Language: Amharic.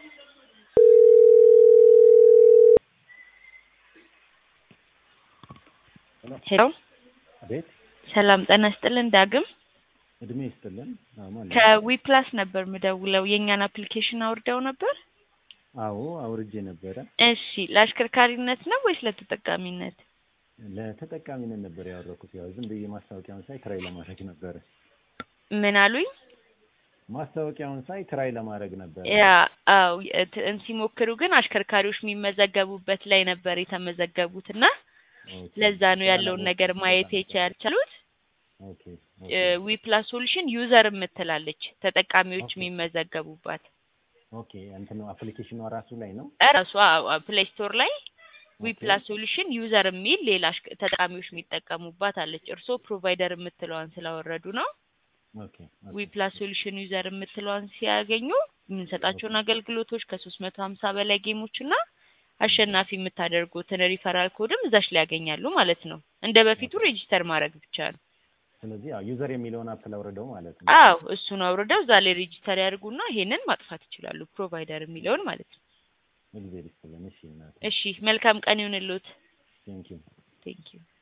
ሄሎ አቤት ሰላም ጤና ይስጥልን ዳግም እድሜ ይስጥልን። አማን ከዊፕላስ ነበር ምደውለው የእኛን አፕሊኬሽን አውርደው ነበር አዎ አውርጄ ነበረ። እሺ ለአሽከርካሪነት ነው ወይስ ለተጠቃሚነት ለተጠቃሚነት ነበር ያወረኩት። ያው ዝም ብዬ ማስታወቂያውን ሳይ ትራይ ለማድረግ ነበረ። ምን አሉኝ ማስታወቂያውን ሳይ ትራይ ለማድረግ ነበረ። ያ አው እንትን ሲሞክሩ ግን አሽከርካሪዎች የሚመዘገቡበት ላይ ነበር የተመዘገቡት እና ኦኬ። ለዛ ነው ያለውን ነገር ማየት የቻልቻሉት ኦኬ ዊፕላስ ሶሉሽን ዩዘር የምትላለች ተጠቃሚዎች ኦኬ። የሚመዘገቡባት ኦኬ እንትኑ አፕሊኬሽኑ ራሱ ላይ ነው። ራሷ ፕሌይ ስቶር ላይ ዊፕላስ ሶሉሽን ዩዘር የሚል ሌላ አሽከ- ተጠቃሚዎች የሚጠቀሙባት አለች። እርስዎ ፕሮቫይደር የምትለዋን ስላወረዱ ነው። ኦኬ ኦኬ። ዊፕላስ ሶሉሽን ዩዘር የምትለዋን ሲያገኙ የምንሰጣቸውን አገልግሎቶች ከሶስት መቶ ሀምሳ በላይ ጌሞች እና አሸናፊ የምታደርጉትን ሪፈራል ኮድም እዛች ላይ ያገኛሉ ማለት ነው። እንደ በፊቱ ሬጂስተር ማድረግ ብቻ ነው። ስለዚህ ያው ዩዘር የሚለውን አፕል አውርደው ማለት ነው። አዎ እሱን አውርደው እዛ ላይ ሬጂስተር ያድርጉና ይሄንን ማጥፋት ይችላሉ። ፕሮቫይደር የሚለውን ማለት ነው። እግዚአብሔር ይስጥልን። እሺ እናቴ እሺ መልካም ቀን ይሁንልዎት። ቴንኪው። ቴንክ ዩ